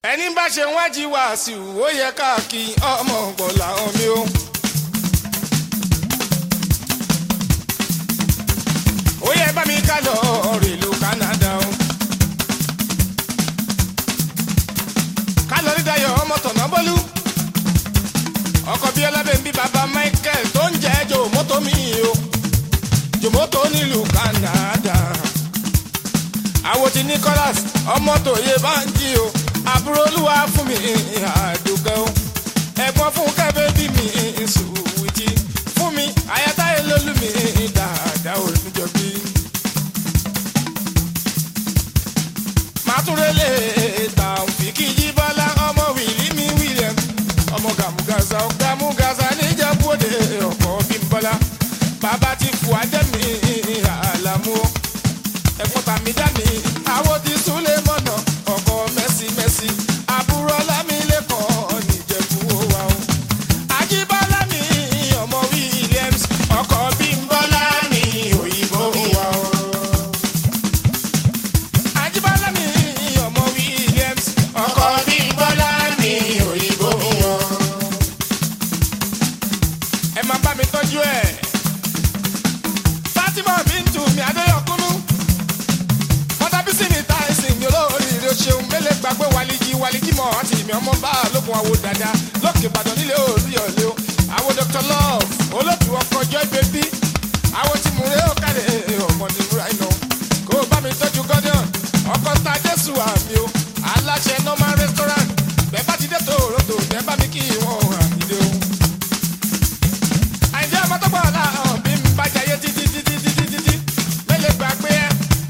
ẹni bá ṣe wájú wàásù ó yẹ káàkiri ọmọ ọgbọ̀n làwọn mi ó. ó yẹ bá mi ká lọ rèlú Canada o. ká lọ rí Dayọ̀ ọmọ tọ̀nà bọ́lú. ọkọ̀ bíi ọlábẹ́ńbí bàbá Michael tó ń jẹ́ jòmótò mi o. jòmótò nílùú Canada. àwo ti Nicholas ọmọ tòye bá ń jí o àbúrò olúwa fún mi àdùkẹ́ o ẹ̀gbọ́n fún kẹ́bẹ́ bí mi sùwìtì fún mi àyàtáyé lólú mi dáadáa ò níjọ bí. màtúrélé tàǹfìkì jíbọ́lá ọmọ wìlí mi William ọmọ gàmùgàzà gàmùgàzà níjàmbóde ọkọ̀ bímbọ́lá bàbá ti fò àjẹmí àlàmú ẹ̀gbọ́n tàmí dání àwọn ti súlẹ̀ mọ́nà ọkọ̀ mẹ́sì mẹ́sì àbúrò lámìlẹ́kọ̀ọ́ nìjẹ̀bú wa o. àjíbọ́lá mi ọmọ Williams ọkọ̀ bímbọ́lá mi òyìnbó wa o. àjíbọ́lá mi ọmọ Williams ọkọ̀ bímbọ́lá mi òyìnbó wa o. ẹ máa bá mi tọ́jú ẹ̀. Fatima Bintu mi Adéyọkúnú mọ́tàbísí mi ta ẹ̀sìn mi olóríire o ṣeun mélé gbàgbé wàlíjì wàlíjì mọ́ àti ìmì ọmọ bá lókun àwo dada lókè ìbàdàn nílé orí ọ̀lẹ́ o àwo Dr. Love olóòtú ọkọ̀ joy baby àwo tí mo rẹ́ ọ̀kadì ọmọ ní múra iná kó o bá mi tọ́jú gọ́dọ̀n ọkọ̀ ta jésù àmì o aláṣẹ normal restaurant bẹ́ẹ̀ bá ti dé tòrótò bẹ́ẹ̀ bá mi kí wọ́n àmìlẹ́ o. àìjẹ́ ọmọ tó gbọ́ ọ̀la hàn bí mi bá jayé títí títí títí títí mélé gbàgbé ẹ.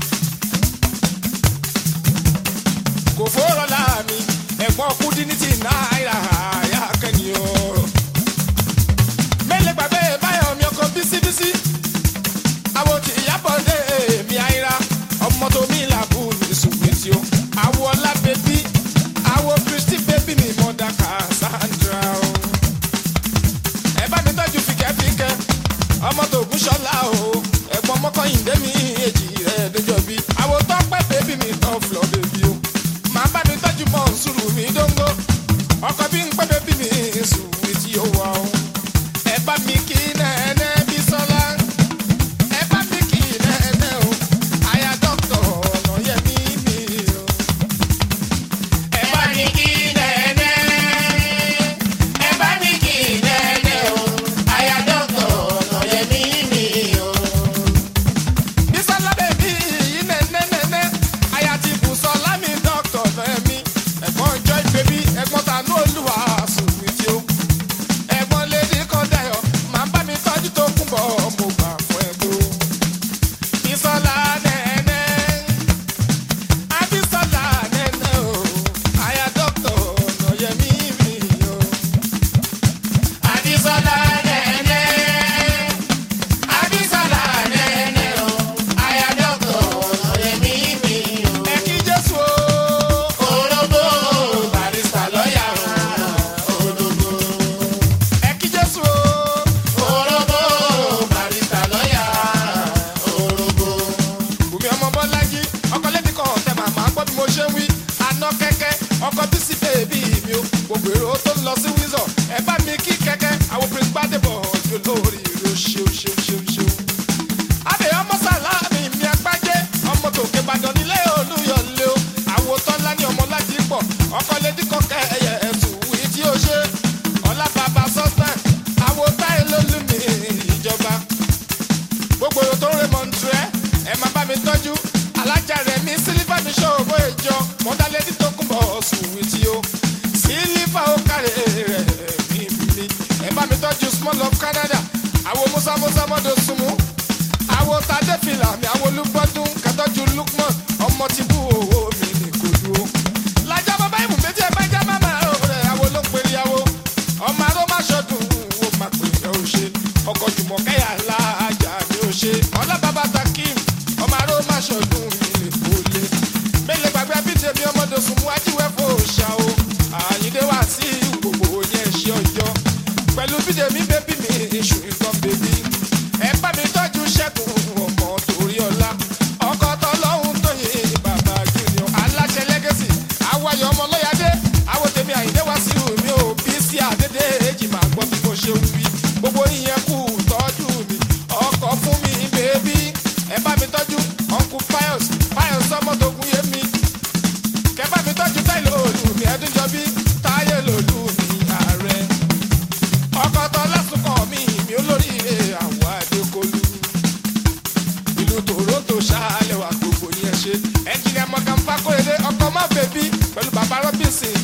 kò fọ́rọ̀ láàmì ẹ̀gbọ́n kúdínítì náírà àyà kẹ́ni o. mélé gbàgbé báyọ̀ mi ọkọ̀ bísíbísí. àwọn tí ìyàbọ̀ dé èmi àìra ọmọ tó mi làbù ní sùwìtì o. àwọ̀ ọlá bèbí àwọ̀ kristi bèbí mi mọ̀dà Cassandra o. ẹ bá mi tọ́jú fìkẹ́fìkẹ́ ọmọ tó kú ṣọlá o. ẹ̀gbọ́n mọ́kànlélẹ́ mi èjì rẹ̀ déjọ́ bí. àwọ̀ tọ́pẹ́ bèbí mi tán fúlọ̀ bèbí o màá bá mi tọ́jú mọ́ sùúrù mi dóńgó ọkọ̀ bí ń pẹ́ bébí mi sùúrù tí ó wà ó. ẹ bá mi kí nẹ́ẹ̀nẹ́ bí sọ́lá ẹ bá mi kí nẹ́ẹ̀nẹ́ o àyà dọ́kítọ̀ ọ̀nà yẹ mí mi o. ẹ bá mi kí nẹ́ẹ̀nẹ́ ẹ bá mi kí nẹ́ẹ̀nẹ́ o àyà dọ́kítọ̀ ọ̀nà yẹ mí mi o. Bísọ́lá bèbí yìí nẹ́nẹ́nẹ́nẹ́ àyà ti bù sọ lámì dọ́kítọ̀ fẹ́mi ẹ̀gbọ́n joy baby ẹ̀gbọ́n tànú olúwa sùnwì tí ó ẹ̀gbọ́n lédi kan dayọ̀ máa bá mi tọ́jú tó kún bọ̀ mo gbà fún ẹ tó. Bísọ́lá nẹ́nẹ́ Abísọ́lá nẹ́nẹ́ o àyà dọ́kítọ̀ ọ̀nà yẹmí mi o. Abísọ́lá nẹ́nẹ́. Abísọ́lá nẹ́nẹ́ o, aya dọ́kítọ̀ ọ̀rẹ́mí mi o. Ẹ kí Jésù o. Ológbò barista lọ́yà o. Ológbò. Ẹ kí Jésù o. Ológbò barista lọ́yà Ológbò. Bùnmi ọmọ Bọ́lájí, ọkọ lẹ́bi kan ọ̀tẹ̀ màmá gbọ́ bí mo ṣe ń wí. Aná kẹ́kẹ́, ọkọ bísí bèbí mi o. Gbogbo èrò tó ń lọ sí Windsor. Ẹ bá mi kí kẹ́kẹ́, àwọn Prince Gbádébọ̀ ọjọ́ lórí ìró ṣeun ṣeun ṣeun ṣeun abẹ ọmọ sàlámì mi agbájé ọmọ tòkè ìbàdàn nílé olúyọlé o àwo tọ́lá ní ọmọ láti pọ̀ ọkọ lédí kọ́kẹ́ ẹyẹ ẹ̀tù wí tí ó ṣe ọlá bàbá sọ́sẹ̀ àwo táyé lólùmí ìjọba gbogbo tó ń rè mọ̀ntúrẹ́ ẹ máa bá mi tọ́jú alájà rẹ̀ mi sílífà mi ṣòwò ìjọ mọ́dálẹ́dí tó kún bọ̀ sùwì tí ó sílífà ó kárẹ̀ rẹ̀ mí mi ẹ bá mi tọ́jú small of Canada àwo musa musa mọ́dọ̀ súnmú àwo tadé fìlà mi àwo olúgbọ́dún kẹtọ́jú Lukman ọmọ tí bú owó mi ní kò dúró. lajá bàbá ìmù méjì ẹgbẹ́ jẹ́ mama rẹ̀ àwo ló ń pèrè àwo ọmọ aró má ṣọdún wo má pè é ó ṣe ọkọ̀ jùmọ̀ kẹ́yà láàjà mi ó ṣe ọlá bàbá takim ọmọ aró má ṣọdún mi lè kó lé. mélòó gbàgbé abídé mi ọmọdé sùn mú ajíwẹ́ fò ṣá o àyíndé wá sí gbogbo yẹn ṣe ọjọ́ pẹ̀lú bídé mi bébí mi iṣu nǹkan bèbí ẹ ẹdúnjọbí táyé lòlú mi ààrẹ ọkọ tó lásùkọ mi mi olóríire àwọn adékọlù ìlú toronto ṣáálẹ̀ wà gbogbo yẹn ṣe ẹnjìnìà mọ̀gàn fákòrèdè ọkọ̀ má bèbí pẹ̀lú bàbá robinson